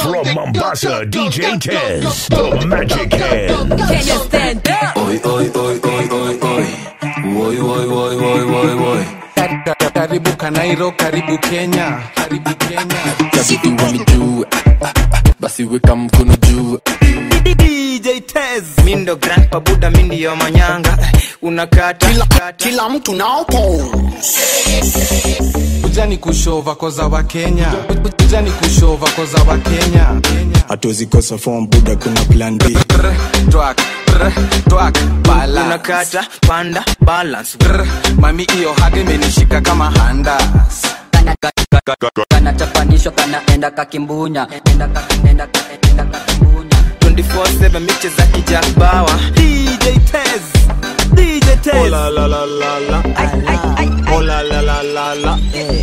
From Mombasa, DJ Tez, the Magic Hand. Can you stand up? Oi, oi, oi, oi, oi, oi. Oi, oi, oi, oi, oi, oi. karibu kanairo karibu kenya karibu kenya Kabidi wanijue, basi weka mkono juu. dj tez mindo grandpa buda mindiyo manyanga unakata kata. kila mtu nao pose ujani kushova koza wa kenya ujani kushova koza wa kenya hatuwezi kosa form buda kuna plan b Brr, twak brr, twak bala unakata panda balance Brr, mami iyo hage imenishika kama handas kanachapanishwa kanaenda kakimbunya enda kakienda kaenda kakimbunya 24/7 miche za kijak bawa dj tez dj tez Oh la la la la la. Oh la la la la la.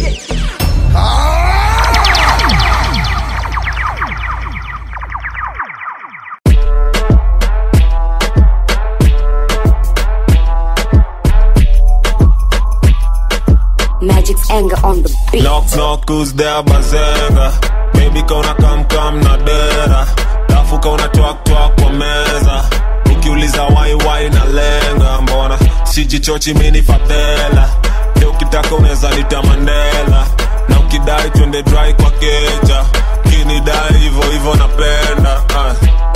Magic's anger on the beat. Knock knock who's there bazenga Baby kauna kam kam na dera Dafu kauna twak twak kwa meza Ukiuliza wai wai na lenga Mbona sijichochi mini fadhela Leo ukitaka unaweza nita Mandela Na ukidai twende dry kwa keja Kinidai hivo hivo napenda ah.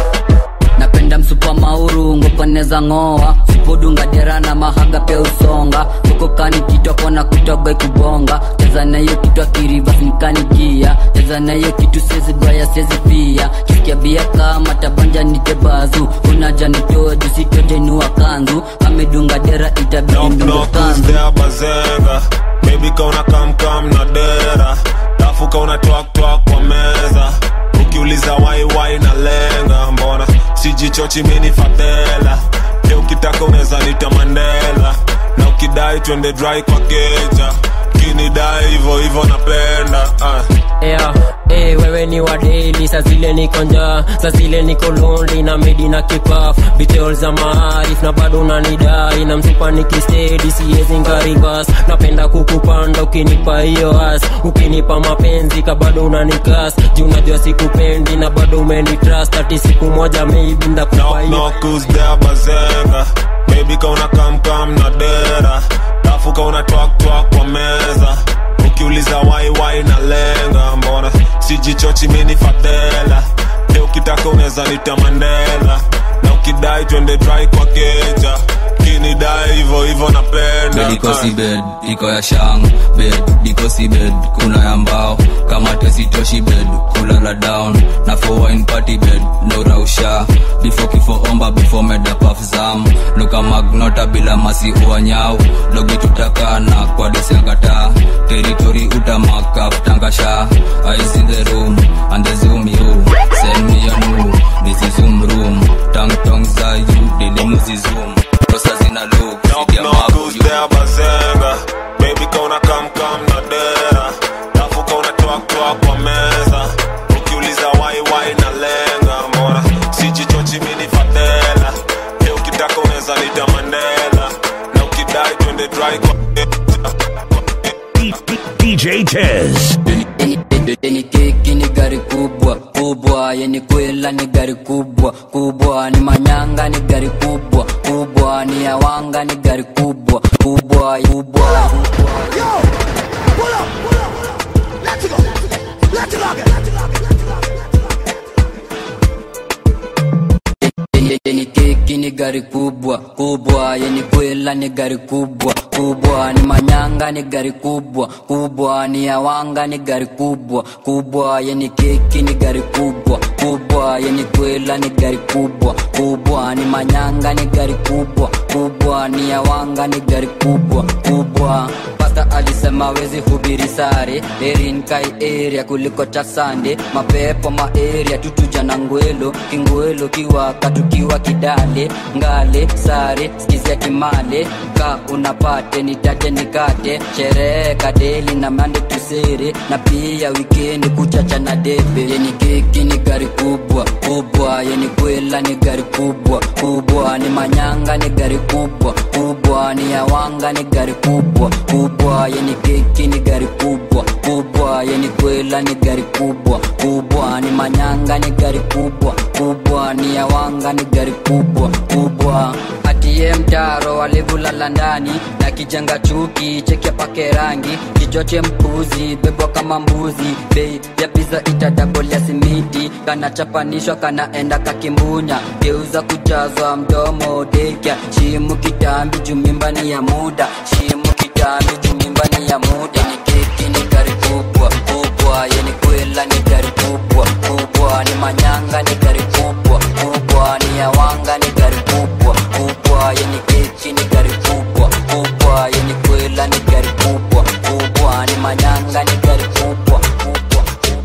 napenda msupa mauru ngopaneza ng'oa supodunga dera na mahaga pia usonga ukokani kitwa kona kutoga ikubonga cheza na hiyo kitwa kirivasnikanikia cheza na hiyo kitu sezi baya sezi pia kisikia bia kama tabanja nitebazu unaja nitoa jusitojenua kanzu amedunga dera itabidi Knock ndungo knock who's kanzu there bazenga Baby kauna kam kam na dera Dafu kauna twak twak kwa meza Ukiuliza wai wai na lenga Mbona sijichochi mini fadhela Leo ukitaka unaweza nita Mandela Na ukidai twende dry kwa keja Kinidai hivo hivo napenda ah. yeah. Hey, wewe ni wa daily saa zile niko njaa saa zile niko lonely na medi na kipaf bitol za maarif na bado unanidai na msupa nikistedi siwezi ngarivas napenda kukupanda ukinipa hiyo as ukinipa mapenzi ka bado unanikas juu unajua sikupendi na bado umenitrust ati siku moja maybe ndakupa Knock hiyo knock who's there bazenga Baby kauna kam kam na dera Dafu kauna twak twak kwa meza Ukiuliza wai wai na lenga Mbona sijichochi mini fadhela Leo ukitaka unaweza nita Mandela Na ukidai twende dry kwa keja Kinidai hivo hivo napenda Bed iko Ah. si bed, iko ya shang Bed, iko si bed, kuna ya mbao Kama tesitoshi bed, kulala down Na for wine party bed, no rausha Before kifo omba, before meda puff zam Luka magnota bila masi uanyau Logi tutakana kwa desiangata Territory utamaka tangasha Eyes in the room, and the zoom you Send me a move, this is zoom room Tang tong za you, dili muzi zoom Rosa zina look, Knock zidi ya knock mabu who's you there bazenga Baby kauna kam kam na dera Dafu kauna twak twak kwa meza Ukiuliza wai wai na lenga Mbona sijichochi mini fadhela Leo ukitaka unaweza nita Mandela Na ukidai twende dry kwa D- D- DJ Tez. Yeni keki ni gari kubwa kubwa, yeni kwela ni gari kubwa kubwa, ni manyanga ni gari kubwa kubwa, ni yawanga ni gari kubwa kubwa kubwa. Yeni- Yeni keki ni gari kubwa kubwa, yeni kwela ni gari kubwa kubwa, ni manyanga ni gari kubwa kubwa, ni yawanga ni gari kubwa kubwa, yeni keki ni gari kubwa kubwa, yeni kwela ni gari kubwa kubwa, ni manyanga ni gari kubwa kubwa, ni yawanga ni gari kubwa kubwa. Pasta alisema wezi hubiri sare erin kai area kuliko chasande mapepo maeria tutuja na ngwelo kingwelo kiwaka tukiwa kidale ngale sare skizia kimale ka unapate nitate nikate sherehe kadeli na mande tusere na pia wikendi kuchacha na debe yeni keki ni gari kubwa kubwa yeni kwela ni gari kubwa kubwa ni manyanga ni gari kubwa kubwa ni yawanga ni gari kubwa kubwa yeni keki ni gari kubwa kubwa yeni kwela ni gari kubwa kubwa ni manyanga ni gari kubwa kubwa ni yawanga ni gari kubwa kubwa atie mtaro walivulala ndani na kijenga chuki cheke pake rangi kichoche mpuzi bebwa kama mbuzi bei ya piza itadabolia simiti kanachapanishwa kanaenda kakimbunya geuza kujazwa mdomo dekya shimu kitambi jumimbani ya muda shimu kitambi jumimbani ya muda ni keki ni gari kubwa kubwa yeni kwela ni gari kubwa kubwa ni manyanga ni gari kubwa kubwa ni yawanga ni gari kubwa kubwa yeni keki ni gari kubwa kubwa yeni kwela ni gari kubwa kubwa ni manyanga ni gari kubwa kubwa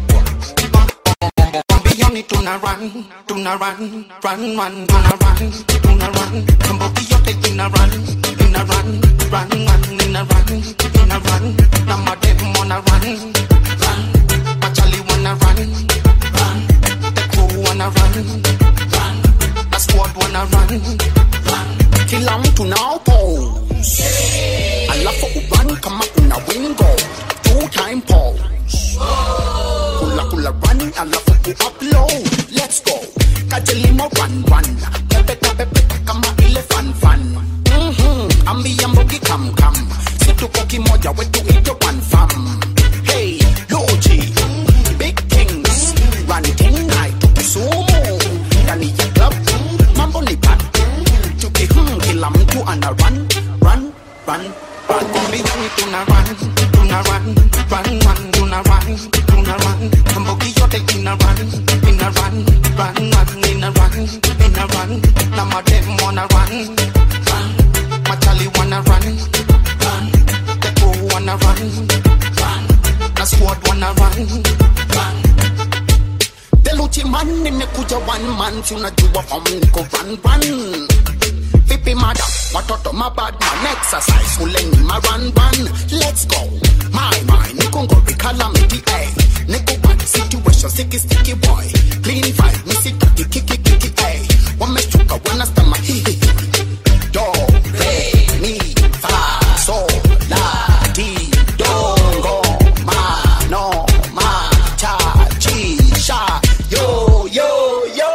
Beyond it, tuna run, tuna run, run, run, tuna run, tuna run. Somebody yote ina run, ina run, run, run, ina run, ina run. Na madem wanna run, run. Machali wanna run, run. The crew wanna run, run. The squad wanna run, run. Kila mtu nao pose, alafu urun kama una wingo, two time pose. Kula kula run, alafu ku upload. Let's go. Kajelimo run run. Pepe pepe pepe kama ile fan fan. Mhm. Ambia mbogi kam kam. Si tuko kimoja wetu ite one fam. Hey, Loji. Big things. Run thing night to Kisumu. Ndani ya club. Mambo ni bad. Tuki hmm, kila mtu ana run run run run. Mbioni tuna run tuna run run run tuna run tuna run. Mbogi yote ina run ina run run run ina run ina run. Na madem wanna run run. Machali wanna run run. The crew wanna run run. Na squad wanna run run. Deluchi man nimekuja one man, si unajua form niko run run vipi mada watoto mabad man exercise uleni ma run run let's go my my niko ngori calamity ay niko bad situation sticky sticky boy clean vibe misitaki kiki kiki ay wameshuka wanastama hihi do re mi fa so la ti do go ma no ma cha chi sha yo yo yo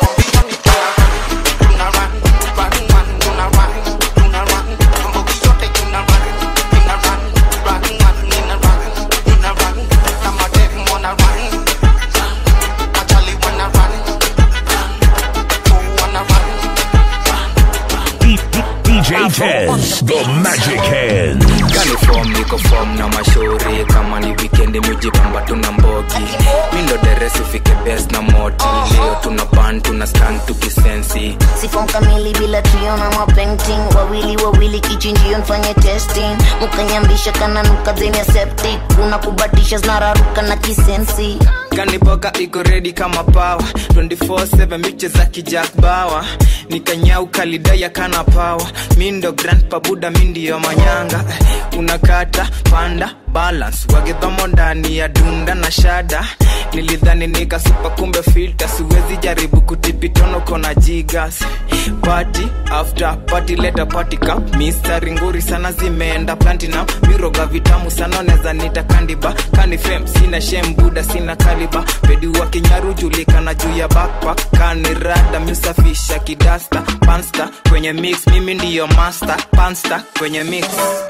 DJ Tez, the Magic Hands. kani form niko form na mashauri kama ni wikendi mujipamba tuna mbogi mindo deresi ufike bes na moti leo tuna pan tuna skan tukisensi sifom kamili bila trio na mapainting wawili wawili kichinjio nfanye testing mukanyambisha kananuka zeni ya septic kuna kubatisha zinararuka na kisensi kaniboka iko redi kama pawa 24/7 miche za kijak bawa nikanyau kalidaya kana pawa mindo grand pabuda mindiyo manyanga unakata panda balance wagedhomo ndani ya dunda na shada nilidhani nikasupa kumbe filta siwezi jaribu kutipitono kona jigas party after party leta party cup mistari nguri sana zimeenda platinum miroga vitamu sana neza nita kandiba kani fem sina shem buda sina kaliba pedi wa kinyaru julikana juu ya backpack kani rada miusafisha kidasta pansta kwenye mix mimi ndiyo master pansta kwenye mix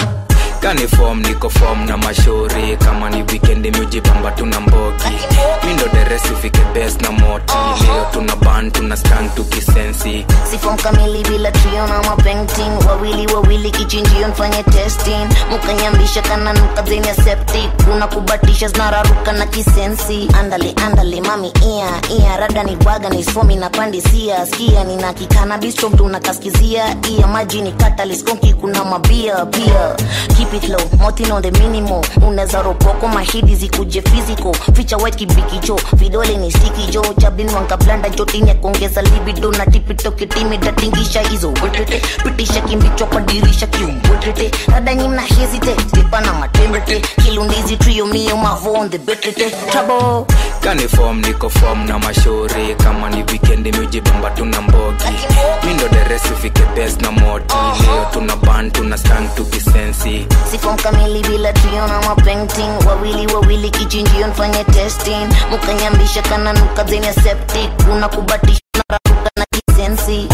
kani form niko form na mashauri kama ni wikendi miujipamba tuna mbogi mindo deresi ufike bes na moti leo tuna ban tuna skan tukisensi sifom kamili bila trio na mapainting wawili wawili kichinjio nfanye testing mukanyambisha kananuka zeni ya septic kuna kubatisha zinararuka na kisensi andale andale mami ia ia rada ni bwaga ni somi na pandisia skia nina kikana bistro mtu unakaskizia ia maji ni kataliskonki kuna mabia pia keep it low motin on the minimo unaweza ropoko mahidi zikuje physical ficha white kibikicho vidole ni stiki jo chabin wankablanda jotini ya kuongeza libido na tipito kitimi tatingisha hizo wetete pitisha kimbichwa kwa dirisha kiumbwetete radanyi mna hesitate tipa na matembete kilundizi trio mio mavonde betete trouble kanifom niko fom na mashauri kama ni wikendi miujibamba tuna mbogi mindo deresi fike bes na moti leo tuna ban tuna stang tukisensi sifom kamili bila trio na mapainting wawili wawili kichinjio nfanye testing mukanyambisha kana nuka zenye septic kuna kubatisha na raruka na kisensi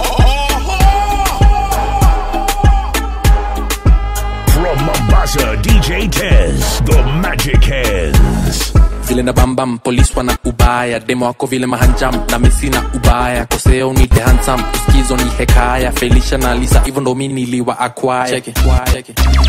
From Mombasa, DJ Tez, the Magic Hands. vile na bambam polis wana ubaya demo wako vile mahanjam na mesi na ubaya koseo nite hansam uskizo ni hekaya felisha na lisa hivyo ndo mi niliwa akwaya Cheke, cheke.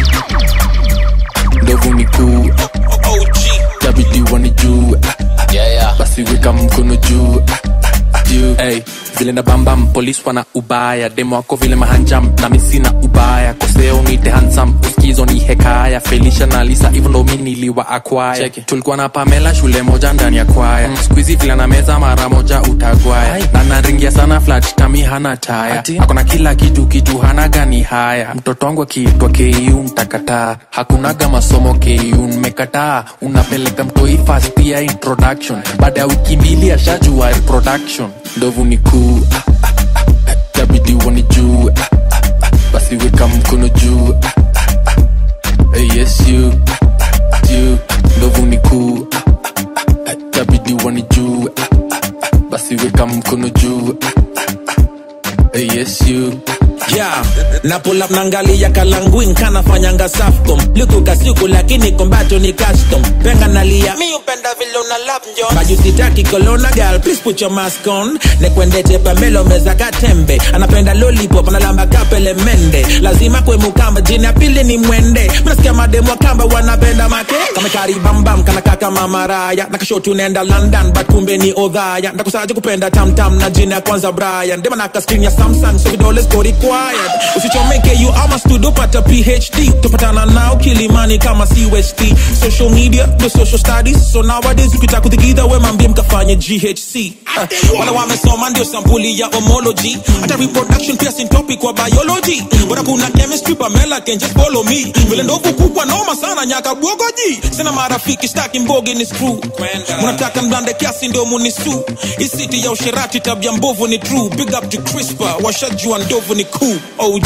ndovu ni kuu tabidi wani juu basi weka mkono juu juu hey, vile na bambam polis wana ubaya demo wako vile mahanjam na misi na ubaya koseo nite hansam uskizo ni hekaya felisha na lisa hivyo ndo mi niliwa akwaya tulikuwa na pamela shule moja ndani ya kwaya mm. skuizi vile na meza mara moja utagwaya na naringia sana flat tami hana taya akona kila kitu kitu hana gani haya mtoto wangu akiitwa ku mtakataa hakunaga masomo ku mmekataa unapeleka mtoi fast ya introduction baada ya wiki mbili ashajua reproduction ndovu ni kuu ah, ah, ah, ah, tabidi wani juu ah, ah, ah, basi weka mkono juu ah, ah, ah, eh, yes you ah, you ndovu ni kuu ah, ah, ah, tabidi wani juu ah, ah, ah, basi weka mkono juu ah, ah, eh, yes you yeah na pull up nangalia kalanguin kanafanyanga safcom likukasiku lakini kombacho ni custom penga nalia mi upenda vile una lap njon majusitaki kolona gal please put your mask on nekwendete pamelo meza katembe anapenda lollipop analamba kapele mende lazima kwe mukamba jini ya pili ni mwende mnasikia mademu wa kamba wanapenda make kamekaribambam kanakaka mamaraya nakashotu nenda london but kumbe ni odhaya ndakusaje kupenda tamtam na jini ya kwanza brian dema naka screen ya samsung so vidole siko required usichomeke you ama studio pata phd tupatana nao kilimani kama cust social media the social studies so nowadays ukitaka kuthikidha we mambie mkafanye ghc uh, wala wamesoma ndio sampuli ya homology hata reproduction pia sin topic wa biology bora kuna chemistry pamela can just follow me vile ndovu kubwa noma sana nyaka bwogoji sina marafiki staki mbogi ni screw munataka mblande kiasi ndio munisu isiti ya usherati tabia mbovu ni true big up to crispa washajua ndovu ni cool og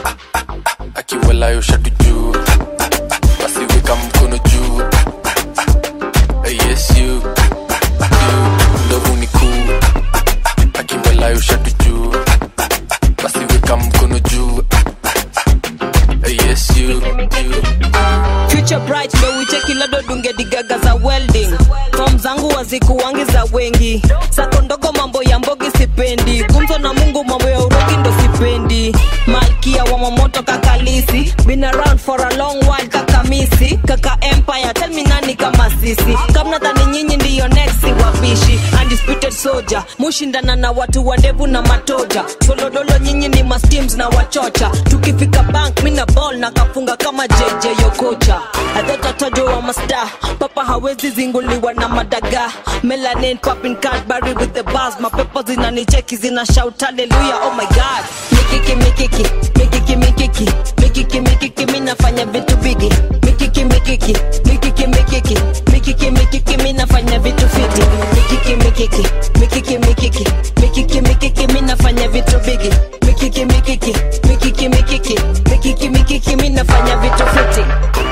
akiwalayo shatu juu basi weka mkono juu Eh, yes you you ndovu ni kuu akiwalayo shatu juu basi weka mkono juu Eh, yes you you future bright ndo wicheki lado dunge digaga za welding fom zangu wazikuwangi za wengi sako ndogo mambo ya mbogi sipendi gumzo na mungu mambo ya urogi ndo sipendi malkia wa mamoto kakalisi been around for a long while kakamisi kaka empire tell me nani kama sisi kamnadhani nyinyi ndiyo next wapishi undisputed soldier mushindana na watu wa ndevu na matoja tolodolo nyinyi ni masteams na wachocha tukifika bank mina ball na kafunga kama jj yokocha adhotatajo wa masta papa hawezi zinguliwa na madaga melanin popping cadbury with the bars mapepo zinanicheki zina shout hallelujah oh my god mikiki mikiki mikiki mikiki mikiki mikiki minafanya vitu bigi mikiki mikiki mikiki mikiki mikiki mikiki minafanya vitu fiti mikiki mikiki mikiki mikiki mikiki mikiki minafanya vitu bigi mikiki mikiki mikiki mikiki mikiki mikiki minafanya vitu fiti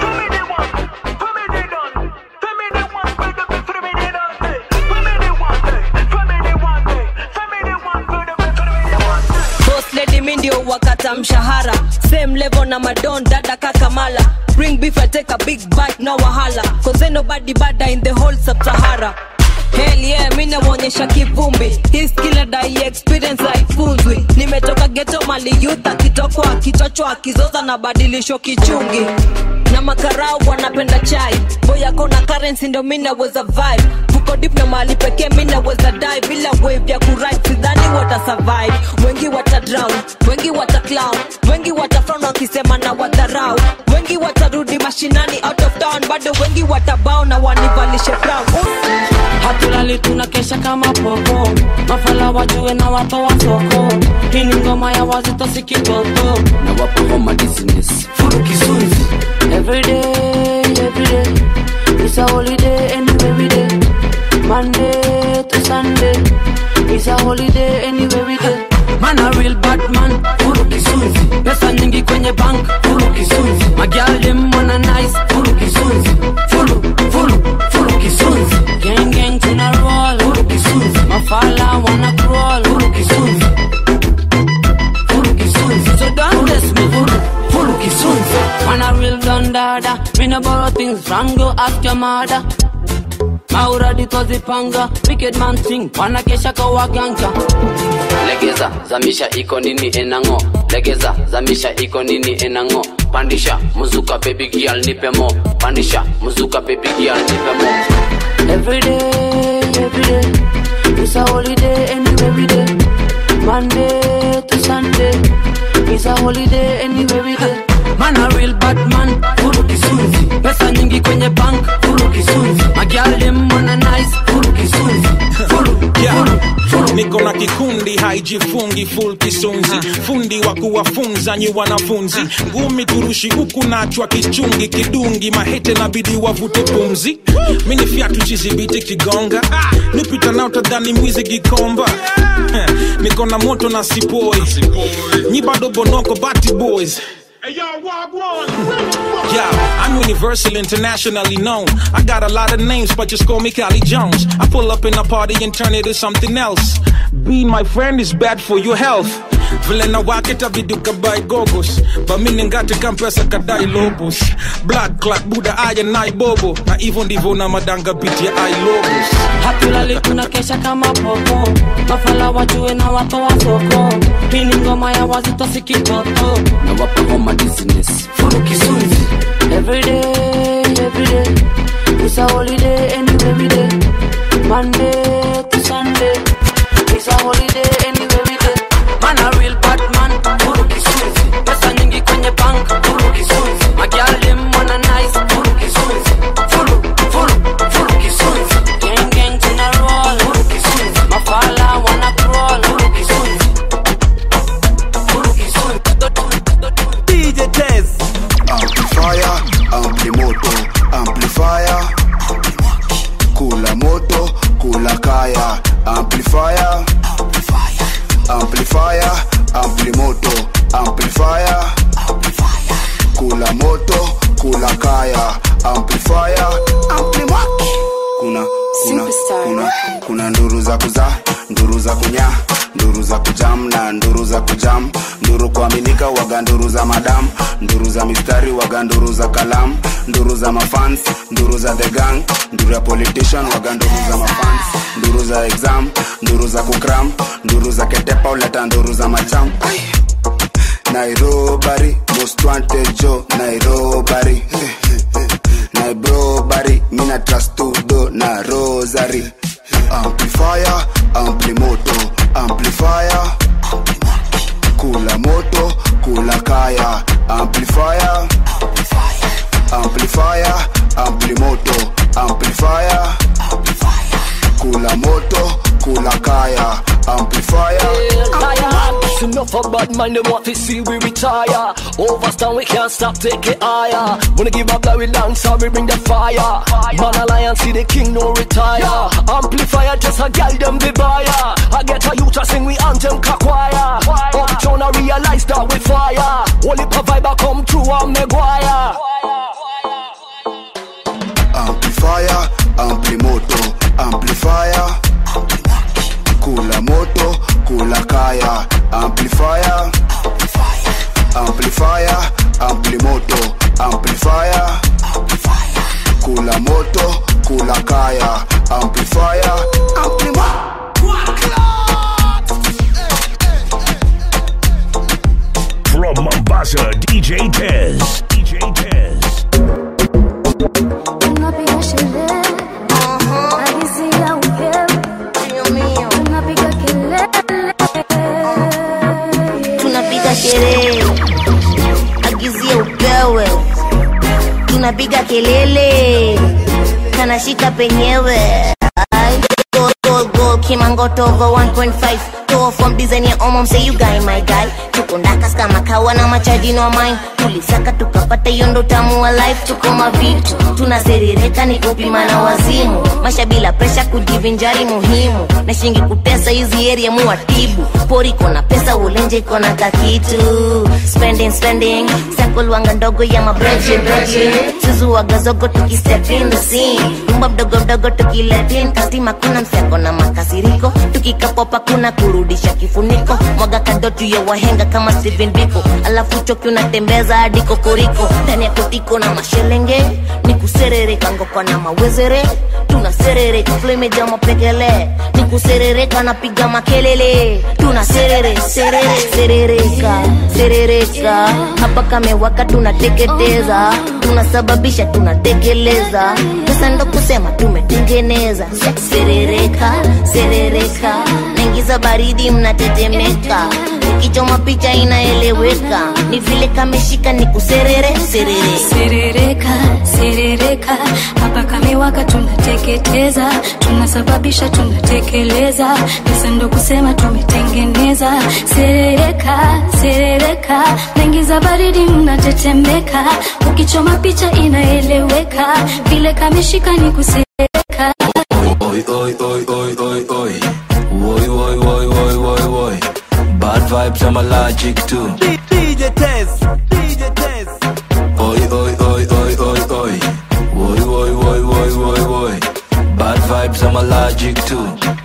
boss lady mi ndio wakata mshahara same level na madon dada kakamala bring beef I take a big bite no wahala cause ain't nobody bada in the whole sub-sahara Hell yeah, mi nawaonyesha kivumbi hii skill dai experience haifunzwi nimetoka geto mali youth akitokwa akichochwa akizoza na badilisho kichungi na makarau wanapenda chai boyako na currency ndo mi naweza vibe vuko dip na mahali pekee mi naweza die bila wave ya kuride sidhani wata survive wengi wata drown wengi wata clown wengi wata frown wakisema na wadharau wengi watarudi mashinani out of town bado wengi watabao na wanivalishe brown hatuna hatulali tunakesha kama popo mafala wajue na watoa soko hii ni ngoma ya wazito sikitoto na wapa homa dizziness furu kisunzi everyday everyday it's a holiday anyway we day monday to sunday it's a holiday anyway we day man a real bad man furu kisunzi pesa nyingi kwenye bank furu kisunzi magial dem wanna nice furu kisunzi furu furu furu kisunzi gang gang tuna roll furu kisunzi mafala wanna crawl furu kisunzi furu kisunzi so don't test me furu furu kisunzi man a real dondada me no borrow things from go ask your mother mauradi tozipanga wicked man thing wanakesha kwa waganga legeza zamisha iko nini enango legeza zamisha iko nini enango pandisha muzuka baby girl nipe mo pandisha muzuka baby girl nipe mo Every day, every day, it's a holiday anyway we day. Monday to Sunday, it's a holiday anyway we day. Man a real bad man, furu kisunzi. Pesa nyingi kwenye bank, furu kisunzi. Magial dem wanna nice, furu kisunzi. Furu, Yeah. niko na kikundi haijifungi full kisunzi fundi wa kuwafunza nyi wanafunzi ngumi turushi huku nachwa kichungi kidungi mahete nabidi wavute pumzi mini fyatu chizibiti kigonga nipita nao tadhani mwizi gikomba niko na moto na sipoi nyi bado bonoko bati boys Yeah, I'm universal, internationally known. I got a lot of names, but just call me Cali Jones. I pull up in a party and turn it to something else. Being my friend is bad for your health. vile na waketa viduka by gogos bamini ngate kampesa kadai lobos blood clot buda aya nai bobo na hivyo ndivyo na madanga biti ya ai lobos hatulali tunakesha kama popo mafala wajue na watoa soko hii ni ngoma ya wazito sikitoto na wapa homa dizziness furu kisunzi everyday everyday it's a holiday anyway we day monday to sunday it's a holiday anyway we day man a real bad man furu kisunzi pesa nyingi kwenye bank furu kisunzi magial dem wanna nice furu kisunzi furu furu furu kisunzi gang gang tuna roll furu kisunzi mafala wanna crawl furu kisunzi furu kisunzi DJ Tez Amplifier, ampli moto, amplifier Kula moto, kula kaya Amplifier Amplifier, ampli moto, amplifier Kula moto, kula kaya Amplifier, ampli moto Kuna, kuna, kuna, kuna nduru za kuzaa, nduru za kunya nduru za kujam na nduru za kujam nduru kuaminika waga nduru za madam nduru za mistari waga nduru za kalam nduru za mafans nduru za the gang nduru ya politician waga nduru za mafans nduru za exam nduru za kukram nduru za ketepa uleta nduru za macham Ay. nairobari most wanted jo nairobari nairobari mina trastudo na rosary amplifier amplimoto amplifier kula moto kula kaya amplifier amplifier amplimoto amplifier kula moto kula kaya amplifier It's enough of bad mind, them want to see we retire. Overstand, we can't stop, take it higher. Wanna give up like we dance, so we bring the fire. Man alliance, see the king no retire. Amplifier, just a gal them the buyer. I get a youth to sing we anthem kakwaya. Uptown, I realize that we fire. Only vibe I come through, I'm Maguire. amplifier amplimoto amplifier kula moto kula kaya amplifier amplifier amplimoto amplifier kula moto kula kaya amplifier From Mombasa, DJ Tez. DJ Tez. Tunapiga sherehe, agizia upepo, tunapiga kelele, tunapiga sherehe agizia upewe tunapiga kelele kanashika penyewe Ai. kimangoto over 1.5 Toa from design ya omo mse you guy my guy tuko ndakas kama kawa na machaji no mine tulisaka tukapata hiyo ndo tamu wa life tuko mavitu tunaserereka ni kupima na wazimu masha bila presha kujivinjari muhimu na shingi kutesa hizi area muwatibu pori kona pesa ulenje kona kakitu spending spending sakolwanga ndogo ya mabreche breche suzuwaga zogo tukistep in the scene nyumba mdogo mdogo tukiletin kastima kuna mseko na makasiriko tukikapopa kuna kurudisha kifuniko mwaga kadotu ya wahenga kama Steven Biko alafu choki unatembeza hadi kokoriko ndani ya kotiko na mashelenge ni kuserereka ngokwa na mawezere tunaserereka flemeja mapekele ni kuserereka napiga makelele tunaserere serere serereka serereka hapa kamewaka tunateketeza tunasababisha tunatekeleza pesa ndo kusema tumetengeneza serereka serereka naingiza baridi mnatetemeka ukichoma picha inaeleweka ni vile kameshika ni kuserere serere serereka serereka hapa kamewaka tunateketeza tunasababisha tunatekeleza pesa ndo kusema tumetengeneza serereka serereka naingiza baridi mnatetemeka ukichoma picha inaeleweka vile kameshika ni kuserereka Oi, oi, oi, oi, oi, oi. Oi, oi, oi, oi, oi, oi. Bad vibes, I'm allergic to. DJ Tez, DJ Tez. Oi, oi, oi, oi, oi, oi. Oi, oi, oi, oi, oi, oi. Bad vibes, I'm allergic to.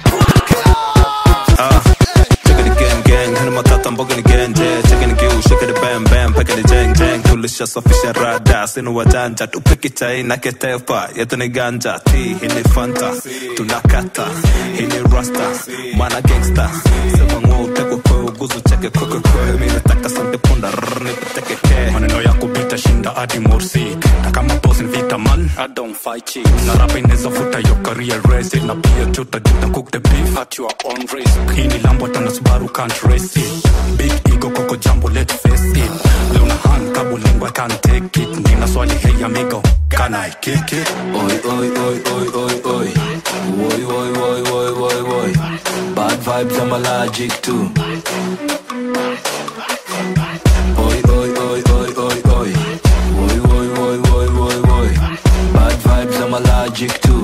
Ah, checka the gang gang, hana matata mboga ni genje checka ni giu, shake the bam bam, peka ni jeng jeng tulishasafisha rada, sinu wajanja tupiki chai na ketepa, yetu ni ganja ti hii ni fanta, tunakata hii ni rasta, mana gangsta sema ng'o utekwe kwe uguzu cheke kwe kwe kwe mi nataka sante punda rrr nipeteke ke maneno yako bitashinda hadi morsik na kama boss ni vita man I don't fight chicks na rapa inaweza futa your career race it na pia tutajuta cook the beef at your own risk hii ni lambo tana subaru can't race it big ego koko jambo let's face it leo na hand kabo lingua can't take it nina swali hey amigo can I kick it Oi, oi, oi, oi, oi, oi. Oi, oi, oi, oi, oi, oi. Bad vibes, I'm allergic to. Oi, oi, oi, oi, oi, oi. Oi, oi, oi, oi, oi, oi. Bad vibes, I'm allergic to.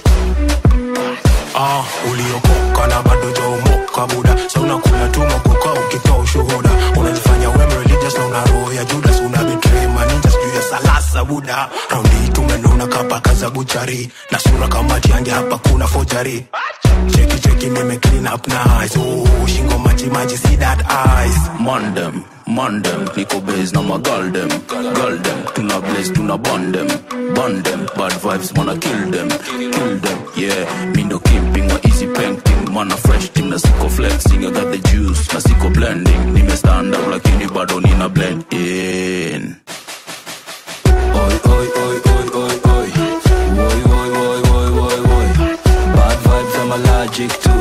ah uliokoka na bado jaomoka buda sa unakula tu makoka ukitoa ushuhuda unajifanya wem religious na una roho ya judas una betray maninja sijuu ya salasa buda raundi tumenuna kapaka za buchari na sura kama tiange hapa kuna fojari cheki cheki nime clean up nice oh, shingo maji maji see that eyes Mandem, mandem, niko base na magal dem, gal dem, tuna blaze, tuna bond dem, bond dem, bad vibes, wanna kill them, kill them, yeah, me no kimping, or easy painting, man a fresh thing, na siko flexing, I got the juice, na siko blending, nime stand up lakini bado nina blend in. Oi, oi, oi, oi, oi, oi, oi, oi, oi, oi, oi, oi, bad vibes, I'm allergic to.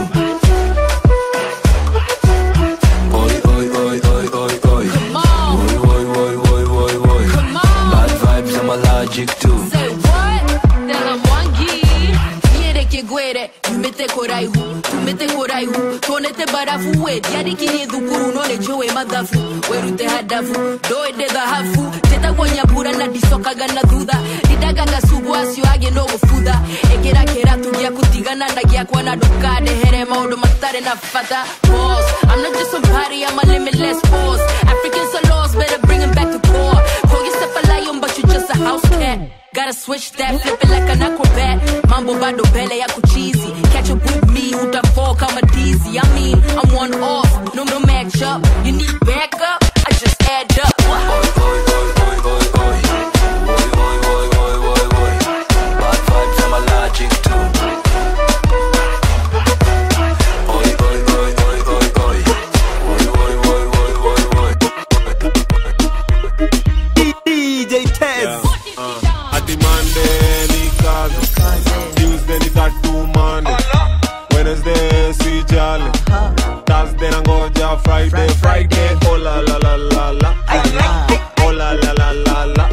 Oi, oi, oi, oi, oi, oi. Oi, oi, oi, oi, oi, oi. Bad vibes, I'm allergic to. Say what? Tela mwangi Nyereke gwere Yumete koraihu Tumete koraihu Tonete barafu we Diari kinye dhukuru None jowe madhafu Werute hadafu Doede dhahafu Teta gonya bura na disokaga na thutha Didaga gasubu asio age no gufutha Ekera kera tugia kutigana ndagia kwa na dukade Here maundu matare na fata Boss I'm not just somebody I'm a limitless boss Africans are lost Better bring 'em back to core Call yourself a lion But you just a house cat Gotta switch that, flip it like an acrobat. Mambo bado bele ya kuchizi. Catch up with me, utafall kama dizzy. I mean, I'm one off, no no match up. You need backup, I just add up. Bad vibes, I'm allergic to. Oi, oi, oi, oi, oi, oi. Oi, oi, oi, oi, oi, oi. DJ Tez. Ati Monday ni kazi, Tuesday ni tattoo Monday, Wednesday si jali, Thursday nangoja Friday, Friday oh la la la la la, oh la la la la la,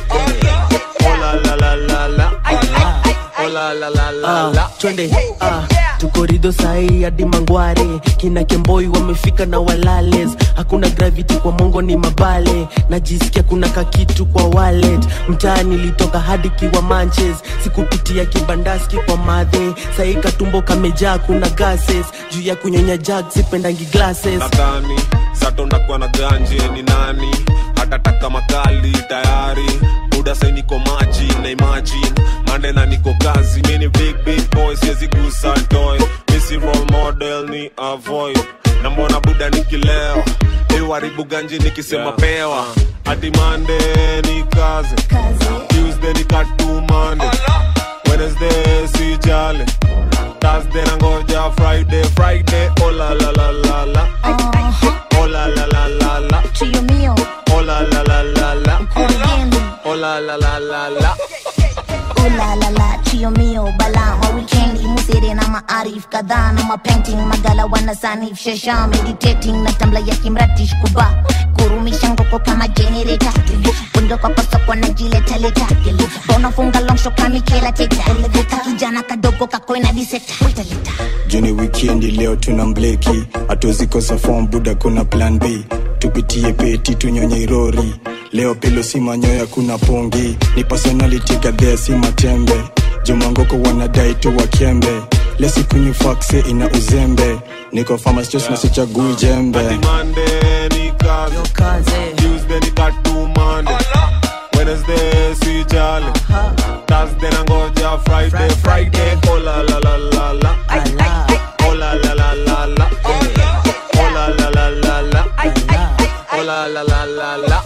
oh la la la la la, oh la la la la la. Ah, twende ah, tuko korido sahii hadi mangware kina kemboi wamefika na walales hakuna gravity kwa mongo ni mabale najisikia kuna kakitu kwa wallet mtaa nilitoka hadi kiwa manches sikupitia kibandaski kwa madhe sahii katumbo kamejaa kuna gases juu ya kunyonya jag sipendangi glasses nadhani satondakuwa na ganje ni nani hatataka makali tayari buda sai niko maji na imagine mande na niko kazi mini big big boy siwezi gusa toy misi role model ni avoid na mbona buda nikilewa iwaribu ganji nikisema yeah. pewa hadi mande ni kazi tuesday ni katumande wednesday si jale thursday nangoja friday friday oh la la la la la oh la la la la la Trio mio, oh la la la la la Corriendo. oh la la la la la Ooh la la la, trio mio, bala wa wikendi musere na maarif kadhaa na mapainting magala wanasanif shesha meditating na tambla ya kimratish kuba kurumisha ngoko kama generator bundo kwa pasokwa na jiletaleta bonafunga longsho kamikela teta kijana kadogo kakoina diseta juni wikendi leo tuna mbleki hatuzikosa fom buda kuna plan b tupitie peti tunyonye irori leo pilo si manyoya kuna pongi ni personality gadhea si matembe jumangoko wanadai tu wakembe lesikunywi fakse ina uzembe niko famastos na sichagui jembe Monday ni kazi Tuesday ni katumande Wednesday si jale Thursday nangoja Friday Friday oh la la la la la oh la la la la la oh la la la la la oh la la la la la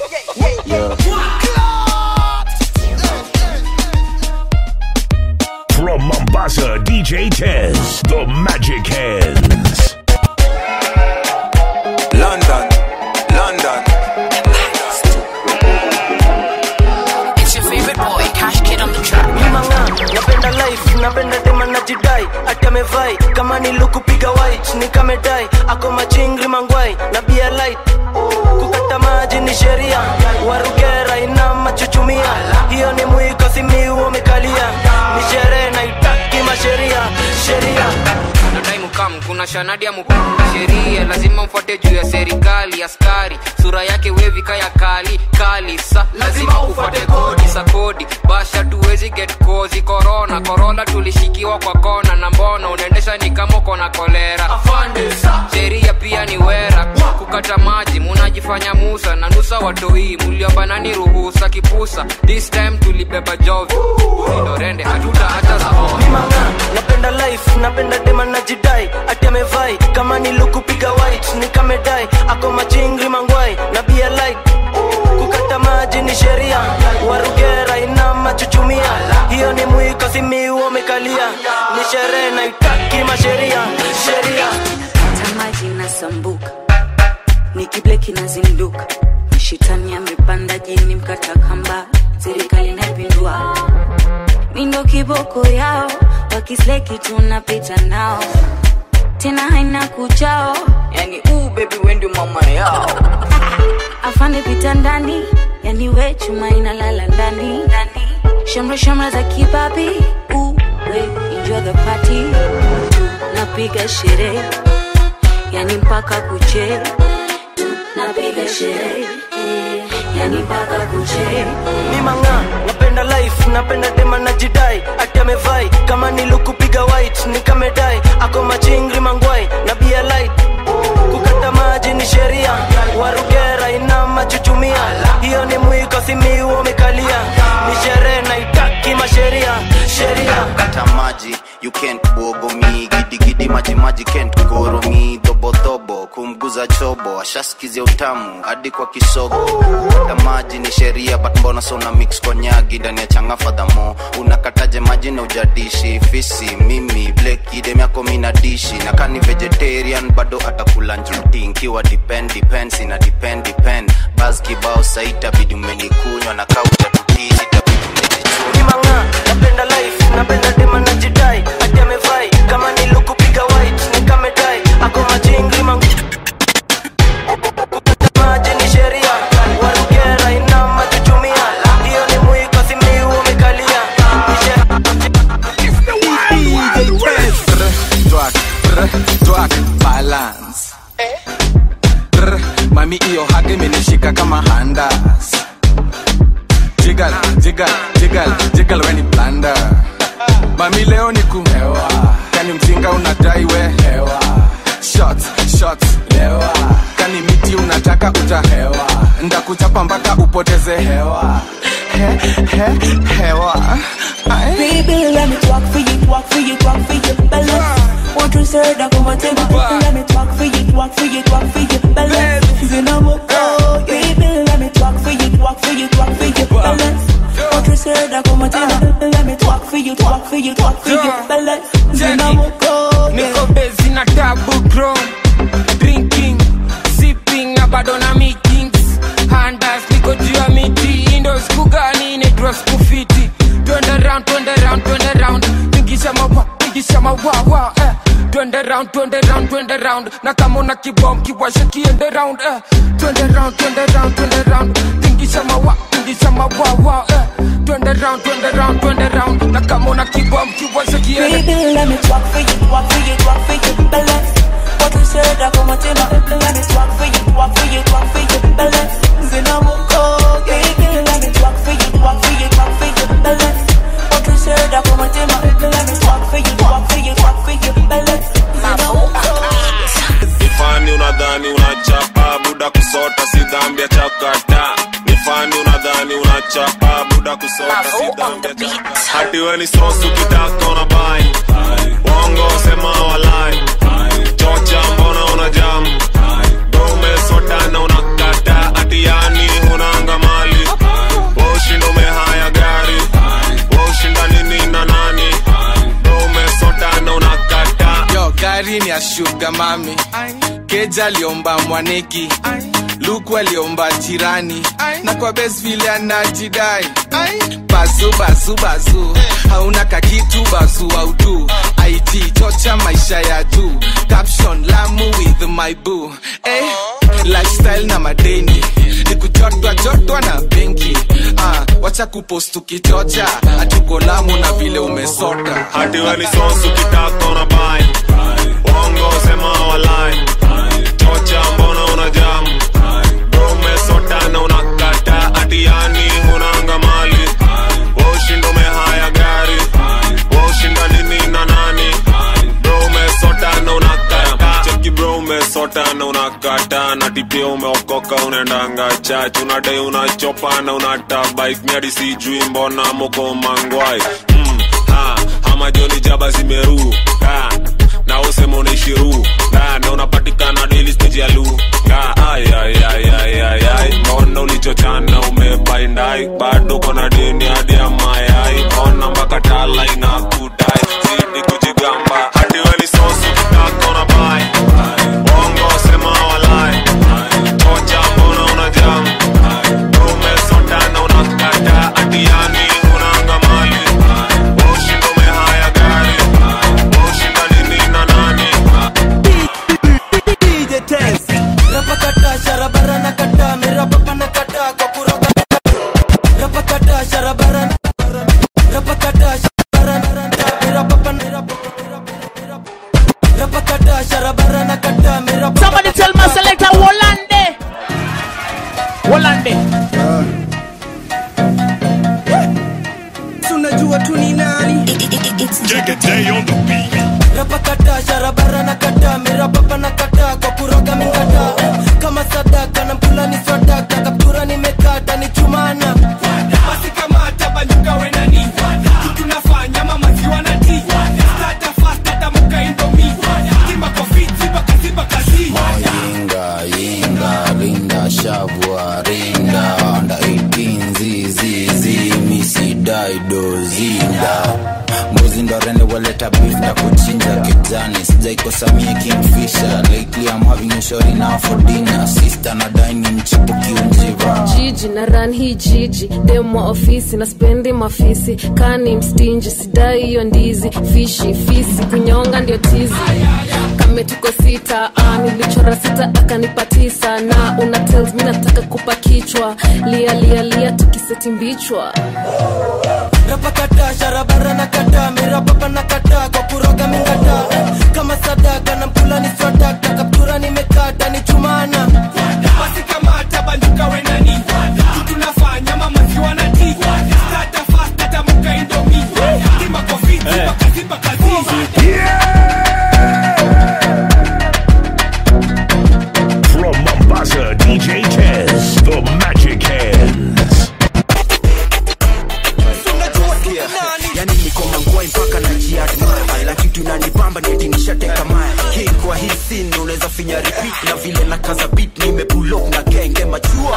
From Mombasa, DJ Tez, the Magic Hands. London, London. It's your favorite boy, Cash Kid on the track. mimanga napenda life napenda tema najidai ati amevai kama nilukupiga white nikamedai ako machingri mangwai na bia light kukata maji ni sheria warugera ina machuchumia hiyo ni mwiko simiu umekalia ni sherehe naitaki masheria sheria nadai mukam kuna shanadi ya mukam sheria lazima mfuate juu ya serikali askari sura yake wevika ya kali kali sa lazima ufuate kodi sa kodi basha tuwezi get kozi korona korona tulishikiwa kwa kona na mbona unaendesha ni kama uko na kolera sheria pia ni wera kukata maji munajifanya musa na nusa watoi muliobanani ruhusa kipusa this time tulibeba jovi ulindorende hatuta hata zaona napenda life napenda dema najidai ati amevai kama nilukupiga white nikamedai ako machingri mangwai na bia light kukata maji ni sheria warugera ina machuchumia hiyo ni mwiko simiu umekalia ni sherehe naitaki masheria sheria tamaji nasambuka nikibleki nazinduka shetani amepanda jini mkata kamba serikali naipindua mindo kiboko yao wakisleki tunapita nao tena haina kuchao yani uu bebi wendi mama yao afande pita ndani yani we chuma inalala ndani shamra shamra za kibabi uwe enjoy the party tunapiga sherehe yani mpaka kuche tunapiga sherehe yani mpaka kuche mimanga napenda life napenda dema najidai ati amevai kama nilukupiga white nikamedai ako machingri mangwai na bia light kukata maji ni sheria warugera ina machuchumia hiyo ni mwiko simiu umekalia ni sherehe naitaki masheria sheria kata maji you can't bogo me gidigidi maji maji can't goro me dhobodhobo kumguza chobo ashaskizia utamu hadi kwa kisogo kata maji ni sheria but mbona sona mix kwa nyagi ndani ya changa fadhamo unakataje maji na ujadishi fisi mimi bleki dem yako mina dishi na kani vegetarian bado atakula njuti nkiwa depend depends ina depend depend bas kibao saitabidi umenikunywa na kauja tutisi mimanga napenda life napenda dema najidai ati amevai kama nilukupiga white nikamedai ako machingri mangu maji ni sheria warugera ina machuchumia hiyo ni mwiko simiu umekalia Ni she- DJ Test. Twat, twerk balance Brr, mami iyo hage imenishika kama handas jigal jigal jigal jigal weni blanda mami leo ni kuhewa kani mzinga unadai we hewa shots shots hewa kani miti unataka utahewa ndakuchapa mpaka upoteze hewa he, he, hewa Ai. Baby, let me talk for you, walk for you, walk for you, balance. Want to say that come on, take me. Let me talk for you, walk for you, walk for you, balance. Zina moko, baby, let me talk for you, walk for you, walk for you, balance. Want to say that come on, take me. Let me talk for you, walk for you, walk for you, balance. Zina moko, niko bezi na tabu chrome drinking sipping na bado na meetings handas niko juu ya miti indo siku gani inaitwa siku fiti twende round twende round twende round tingisha mawa tingisha mawawa eh. twende round twende round twende round na kama una kibom kiwashe kiende round eh. twende round twende round twende round tingisha mawa tingisha mawawa eh. twende round twende round twende round na kama una kibom kiwashe kiende Baby, let me talk for you, walk for you, walk for you, balance. What you said, I come on, take me. Let me talk for you, walk for you, walk for you, balance. Zina moko, baby, let me talk for you, walk for you, walk for you, balance. What you said, I come on, take me. Let me talk for you, walk for you, walk for you, balance. Zina moko. nifani unadhani unachapa buda kusota si dhambi ya chakata nifani unadhani unachapa buda kusota si dhambi ya chakata hati we ni sosu kitaka unabai wongo sema walai chocha mbona una jam dome sota na unakata ati yani hunanga mali woshinda umehaya gari woshinda nini na nani dome sota na unakata yo gari ni ya shuga mami keja aliomba mwaneki luku aliomba jirani na kwa bes vile anajidai bazu bazu bazu hauna kakitu bazu autu it chocha maisha ya juu caption lamu with my boo eh, lifestyle na madeni ni kuchotwa chotwa na benki ah, wacha kupost ukichocha hatuko lamu na vile umesota hati we ni sosu kitaka unabai wongo sema walai chocha mbona una jam dome sota na unakata ati yani hunanga mali woshinda umehaya gari woshinda nini na nani bro umesota na unakata cheki bro umesota na unakata na tipia umeokoka unaendanga chach unadai unachopa na unatabike miadi sijui mbona moko mangwai mm, ha, ama joni jaba zimeru ha, na usema unaishiru ha, na unapatikana daily stage ya lu ha, ay, ay, ay, ay, ay, ay. mbona ulichochana umebaindai bado kona deni hadi ya mayai ona mpaka tala inakudai zidi kujigamba hadi weni sosu kitaka unabai wongo sema walai tocha mbona una jam umesota na unakata hadi yani unanga mali ushinda umehaya gari ushinda nini na nani DJ Test. Rapakata sharabara na kata mera papa na kata kwa kuroga Rapakata sharabara na Rapakata sharabara na mera papa na Rapakata sharabara na kata mera papa Somebody tell my selector Wolande. Wolande. Tunajua tu ni nani Rapakata sharabara na kata mera papa na kata kwa kuroga mingata kama sadaka na mpula ni sadaka kaptura nimekata ni chumana basi kamata banyuka wenani kitu nafanya mama ziwa na ti stata fast hata muka indomi timba kofi ziba kazi bakazi yinga yinga rinda shavua rinda anda 18 zizizi misidaido zinda mbuzi ndo rende waleta beef na kuchinja kijani sijaikosamia kingfisher lately i'm having a shori now for dinner sister na dine mchipu kiunjiva jiji na ran hii jiji demwa ofisi na spendi mafisi kani mstinji sidai hiyo ndizi fishi fisi kunyonga ndio tizi kame tuko sita ah, nilichora sita akanipa tisa na una tells mi nataka kupa kichwa lia lia lia tukiseti mbichwa rapakata sharabara na kata mera papa na kata kwa kuroga mingata kama sadaka na mpula ni nafinya repeat na vile na kaza beat nimepulok na genge machua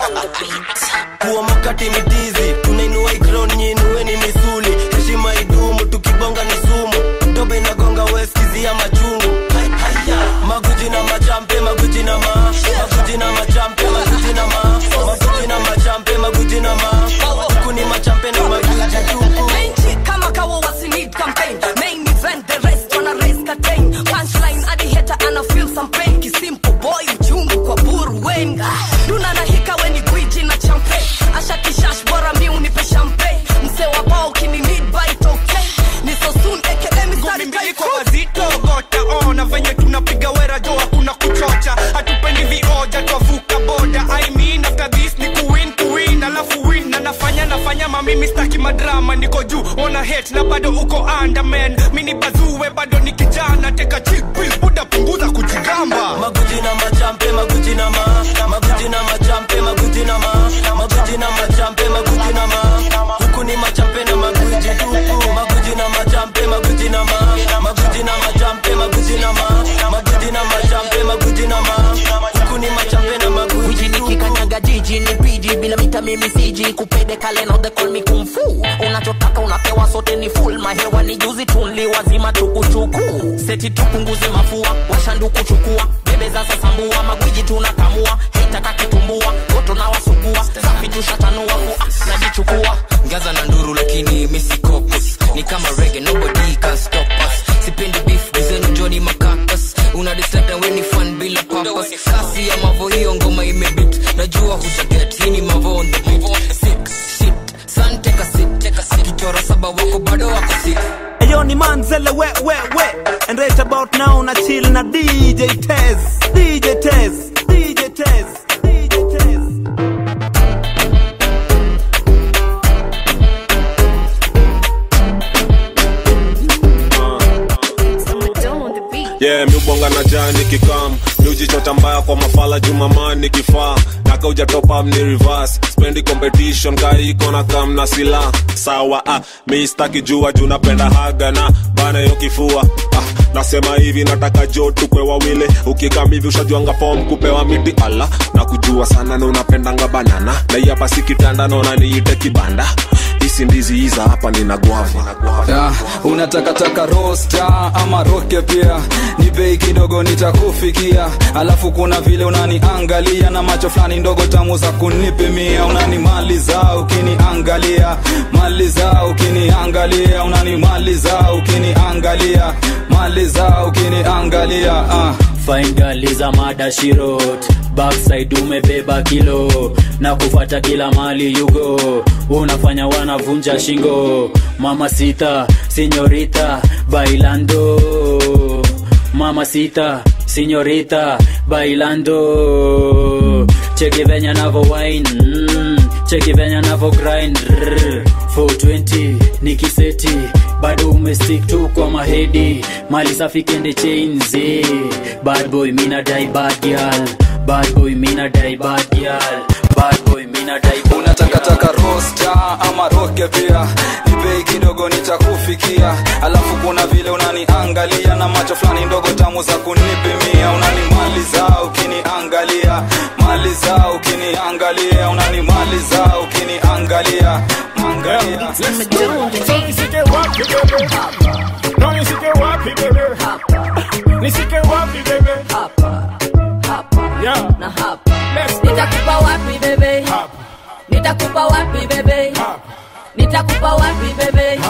kuwa makati ni tizi tunainua ikron nyinueni misuli heshima idumu tukibonga ni sumu dobe inagonga weskizia machungu maguji na machampe maguji na ma maguji na machampe maguji na ma maguji na machampe maguji na ma huku ni machampe na maguji tupu Menchi kama kawa wasi need campaign Main event the rest wanna raise curtain Punchline adi hater ana feel some pain Kisimple boy uchungu kwa buru wenga Duna na hika weni gwiji na champe Asha kishash bora mi unipe champagne Mse wa bao kini need bite okay Ni so soon aka mistari iko wazito gota ona venye tunapiga wera jo hakuna kuchocha hatupendi vioja twavuka boda I mean after this ni kuwin kuwin alafu win na nafanya nafanya mamimi staki madrama niko juu ona hate na bado uko underman mini bazuwe bado ni kijana teka chick pills buda punguza kujigamba maguji na machampe maguji na ma maguji na machampe maguji na ma maguji na machampe maguji na ma huku ni machampe na maguji tupu maguji na machampe maguji na ma maguji na machampe maguji na ma maguji na machampe maguji na ma huku ni machampe na maguji Wiji nikikanyaga jiji ni piji bila mita mimi siji kupede kale now they call me kung fu unachotaka unapewa sote ni full mahewa ni juzi tunli wazima tukuchuku seti tupunguze mafua washanduku chukua bebe za sasambua magwiji tunakamua heitaka kitumbua goto na wasugua safi tushatanua fua najichukua ngaza na nduru lakini misikopus ni kama rege nobody can stop us sipendi beef dizenu joni makakas una dislike na weni fan bila purpose kasi ya mavo hiyo ngoma imebit najua hujaget hii ni mavo on the beat sick shit san take a sit akichora saba wako bado wako sick Ayo ni manzele we we we And right about now na chill na DJ Tez DJ Tez DJ Tez DJ Tez yeah miubonga na jani kikam miujichota mbaya kwa mafala jumamani kifaa naka ujatopam ni reverse spendi competition kaiko na kam na sila sawa ah, mi staki jua juu napenda haga na bana yo kifua ah, nasema hivi nataka jo tukwe wawili ukikam hivi ushajuanga fom kupewa miti ala na kujua sana na unapendanga banana na hii hapa si kitanda naona niite kibanda hisi ndizi hiza hapa nina guava yeah, unatakataka rosta ama roke pia ni bei kidogo nitakufikia alafu kuna vile unaniangalia na macho fulani ndogo tamu za kunipimia unanimaliza ukiniangalia maliza ukiniangalia unanimaliza ukiniangalia maliza ukiniangalia uh. fine girl is a mada shirot backside umebeba kilo na kufata kila mali yugo unafanya wanavunja shingo mama sita sinyorita bailando mama sita sinyorita bailando cheki venya navo wine mm, cheki venya navo grind Rrr, 420 nikiseti bado umestick tu kwa mahedi mali safi kende chains eh. bad boy mina dai bad girl bad boy mina dai bad girl bad boy mina dai bad unatakataka rosta ama roke pia ni bei kidogo nitakufikia alafu kuna vile unaniangalia na macho fulani ndogo tamu za kunipimia unanimaliza ukiniangalia maliza ukiniangalia unanimaliza ukiniangalia angalia Nisike wapi bebe No nisike wapi bebe Nisike wapi bebe Yeah na hapa nitakupa wapi bebe nitakupa wapi bebe nitakupa wapi bebe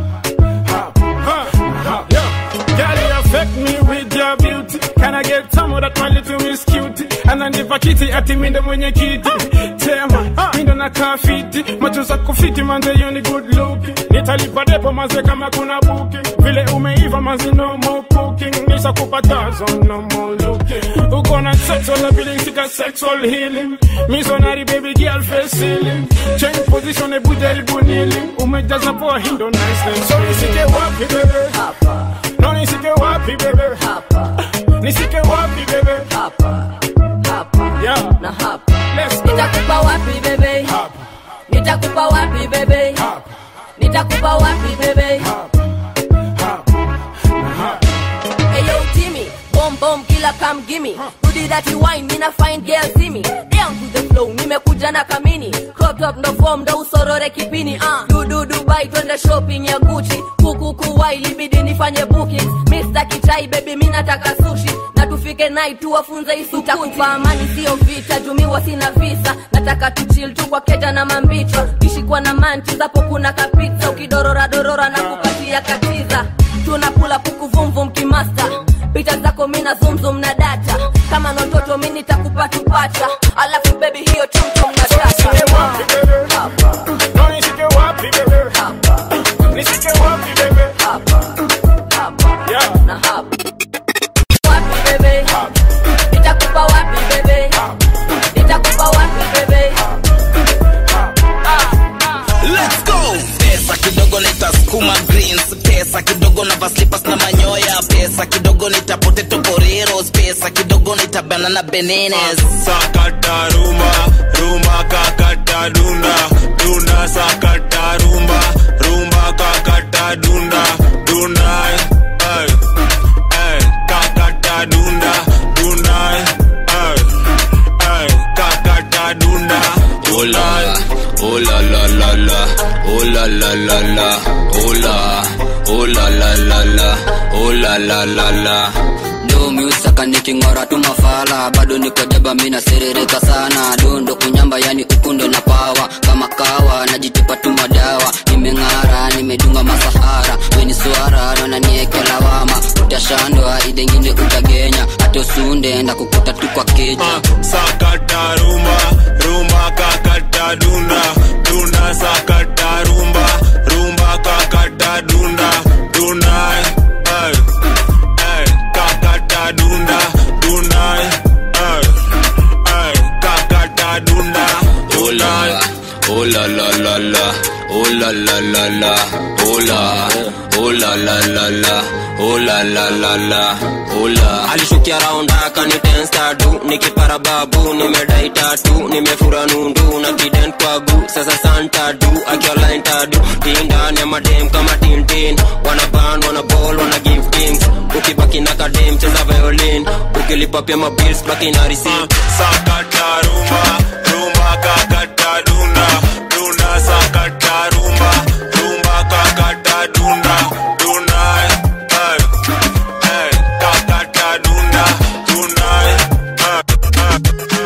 Girl, you affect me with your beauty. Can I get some of that my little miss cutie? Ananipa kiti ati mindo mwenye kiti. Tema, mindo na kafiti. Macho zako fiti manze you ni good looking. Nitalipa depo manze kama kuna booking. Vile umeiva manze no more cooking. Nisa kupatazo no more looking. Uko na sexual ability sika sexual healing. Missionary baby girl face ceiling. Change position ebu jaribu kneeling. Umejaza poa hindo nice. So nisike wapi bebe? No nisike wapi bebe? Nisike wapi bebe? Yeah. na hapa nitakupa wapi bebe nitakupa wapi bebe nitakupa wapi bebe Hey yo Timmy, bomb bomb kila come gimme Booty that you wine mina find girl see me Down to the flow nimekuja na kamini Crop top ndo form ndo usorore kipini uh. Dudu Dubai twende shopping ya Gucci Kuku kuwai libidi nifanye bookings Mr. Kichai baby mi nataka sushi na tufike night tuwafunze isukuti amani sio vita jumiwa sina visa nataka tuchil tu kwa keja na mambicho kishikwa na manchi zapo kuna kapizza ukidorora dorora na kukatia katiza tunakula puku vumvum kimasta picha zako mina zumzum na data kama nototo mi nitakupa tupacha alafu bebi hiyo tumtum na tata Nishike wapi bebe? Nishike wapi bebe? Yeah. na hapa wapi bebe nitakupa wapi bebe nitakupa wapi bebe Let's go. Pesa kidogo nitasukuma greens, pesa kidogo na vaslipas na manyoya, pesa kidogo nita potato poreros, pesa kidogo nita banana bananas. sakata rumba rumba kakata dunda dunda sakata rumba rumba kakata dunda dunda ay, ay, kakata dunda dunda ay, ay, kakata dunda Oh la, oh la la la la, oh la la la la, oh la, oh la la la la, oh la la la la. Do miusaka niking'ora tu mafala bado niko jaba mina serereka sana dondo kunyamba yani ukundo na pawa kama kawa najitupa tu madawa nimeng'ara nimedunga masahara weni swara nananieke lawama utashandwa idengine utagenya hata usunde nda kukuta tu kwa keja sakata rumba rumba kakata dunda dunda sakata rumba rumba kakata dunda dunda ay, ay, kakata dunda dunda ay, ay, kakata dunda Oh la, oh la la la la, oh la la la la, oh la, oh la la la la, oh la la la la, oh la. alishukia raunda akanitensta du nikipara babu nimedai tatu nimefura nundu na kiden kwagu sasa santa du akiolainta du tindani ya madem kama tintin wanaban wanabol wana give things ukibaki na kadem cheza violin ukilipa pia mabils baki na receipt sakata rumba rumba kakata dunda dunda sakata rumba rumba kakata dunda dunda ay, ay, kakata dunda dunda ay,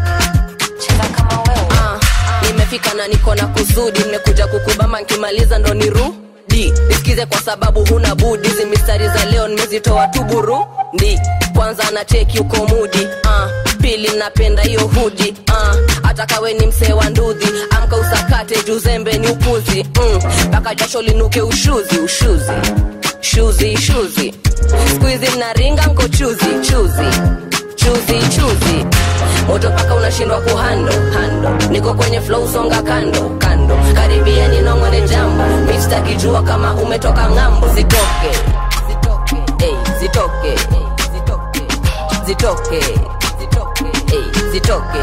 Ah, nimefika na niko na kusudi nimekuja kukubama nkimaliza ndo nirudi nisikize kwa sababu huna budi hizi mistari za leo nimezitoa tu burundi kwanza na cheki uko mudi ah, pili napenda hiyo hudi ah, hata kawe ni msee wa ndudhi amka usakate juzembe ni upuzi mpaka mm, jasho linuke ushuzi ushuzi shuzi shuzi skuizi mnaringa mko chuzi chuzi chuzi chuzi moto paka unashindwa kuhando hando niko kwenye flow songa kando kando karibia ninongone jambo mistakijua kama umetoka ng'ambo zitoke Ey, zitoke zitoke Ey, zitoke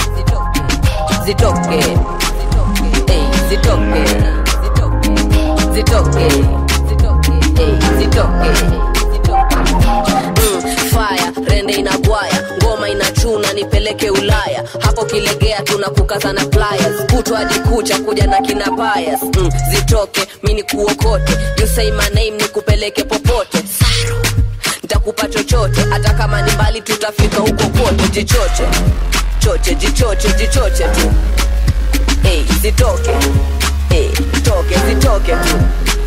zitoke Ey, zitoke zitoke Ey, zitoke Mm, fire rende inagwaya ngoma inachuna nipeleke ulaya hapo kilegea tunakukaza na pliers kutwa hadi kucha kuja na kina bias mm, zitoke mini kuokote you say my name nikupeleke popote Saru. ntakupa chochote hata kama ni mbali tutafika huko kote jichoche choche jichoche jichoche tu hey, zitoke hey, toke zitoke tu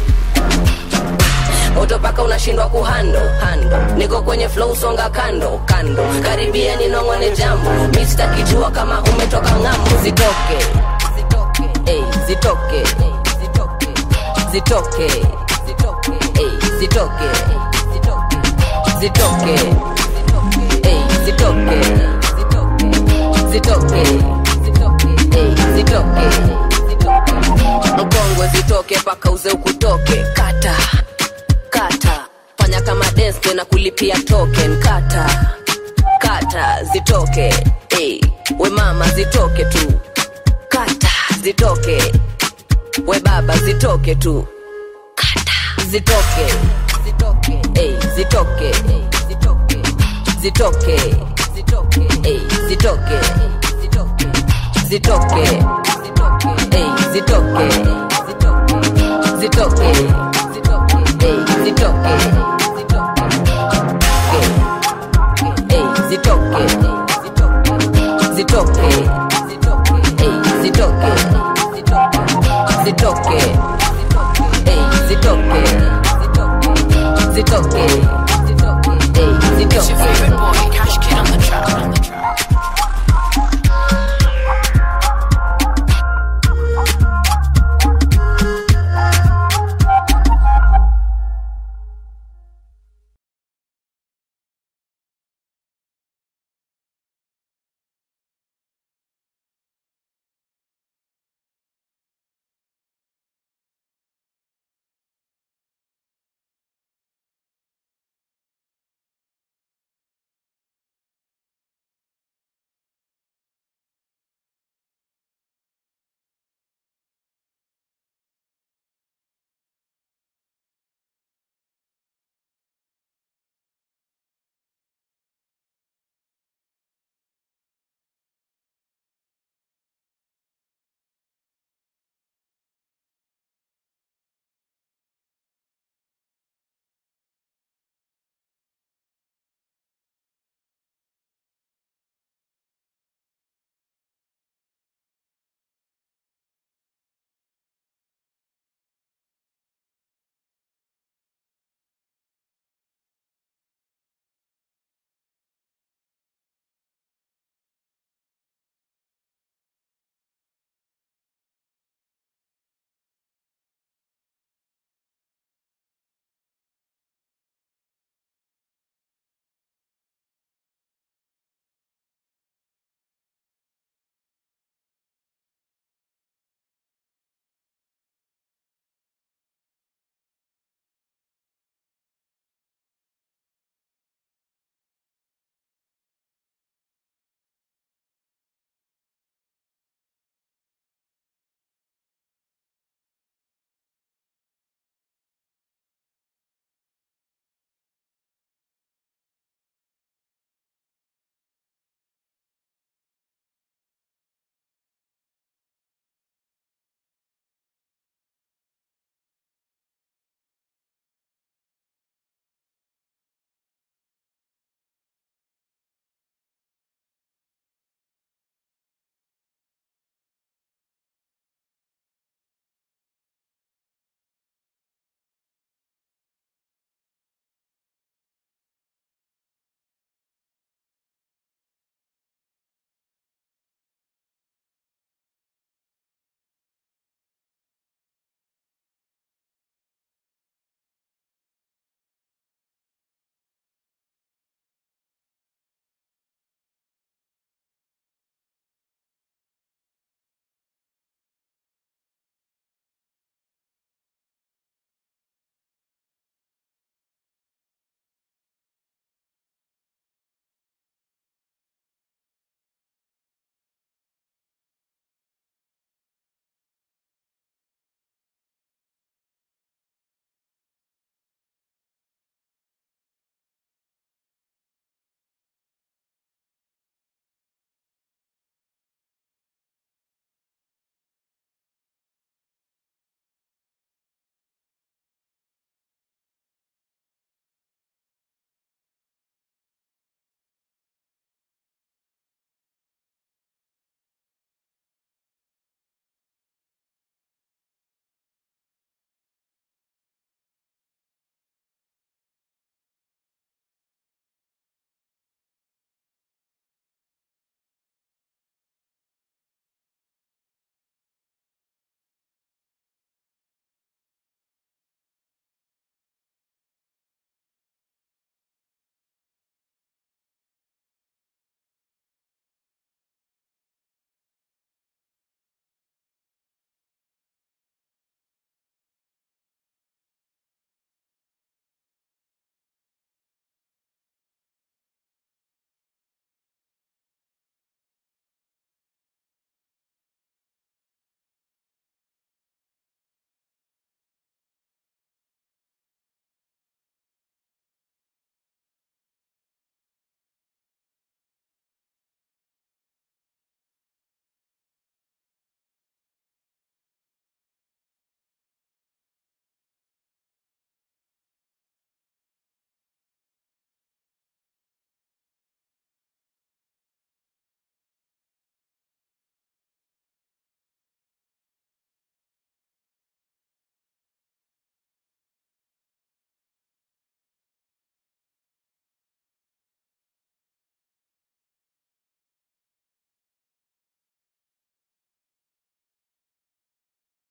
moto paka unashindwa kuhando hando niko kwenye flow songa kando kando karibia ninongone jambo mistakijua kama umetoka ng'ambo zitoke Ey, zitoke zitoke Ey, zitoke zitoke Ey, zitoke zitoke Ey, zitoke mkongwe zitoke paka uze ukutoke kata kata fanya kama dance na kulipia token kata kata zitoke hey. we mama zitoke tu kata zitoke we baba zitoke tu kata zitoke zitoke hey, zitoke hey, zitoke zitoke Ey, zitoke zitoke Ey, zitoke zitoke Ey, zitoke